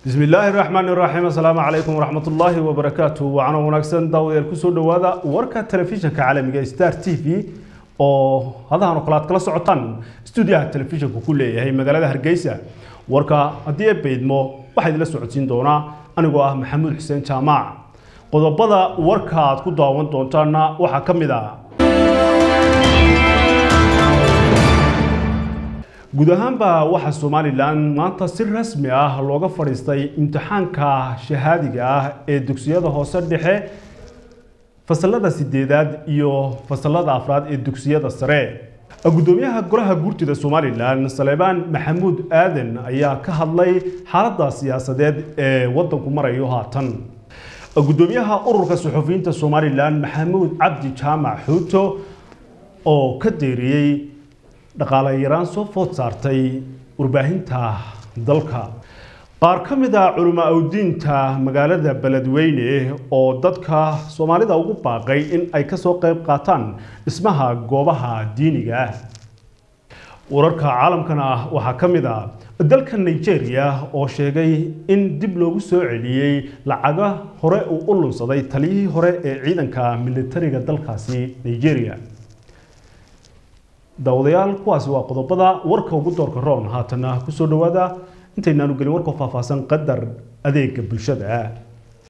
bismi illaahi raxmaani raxiim assalaamu calaykum waraxmatullaahi wabarakaatu wacana wanaagsan daawadayaal kusoo dhowaada warka telefishinka caalamiga star t v oo hadahan oo kale aad kala socotaan stuudiyaha telefishinka ku leeyahay magaalada hargeysa warka haddii ay baydmo waxaa idinla socodsiin doonaa anigoo ah maxamuud xuseen jaamac qodobada warka aad ku daawan doontaana waxaa ka mid ah guud ahaanba waxaa somalilan maanta si rasmi ah looga fadhiistay imtixaanka shahaadiga ah ee dugsiyada hoose dhexe fasalada sideedaad iyo fasalada afraad ee dugsiyada sare gudoomiyaha golaha guurtida somalilan saleebaan maxamuud aadan ayaa ka hadlay xaaladda siyaasadeed ee wadanku marayo haatan gudoomiyaha ururka suxufiyiinta somalilan maxamuud cabdi jaamac xuuto oo ka deeriyey dhaqaale yaraan soo food saartay warbaahinta dalka qaar ka mid a culimo awdiinta magaalada beledweyne oo dadka soomaalida ugu baaqay in ay kasoo qayb qaataan dhismaha goobaha diiniga ah wararka caalamkana ah waxaa ka mid a dalka nigeria oo sheegay in dib loogu soo celiyey lacaga hore uu u lunsaday taliyihii hore ee ciidanka militariga dalkaasi nigeria daawadayaal kuwaasi waa qodobada warka ugu doorka roon haatana kusoo dhowaada intaynaanu gelin warka faahfaahsan qadar adeega bulshada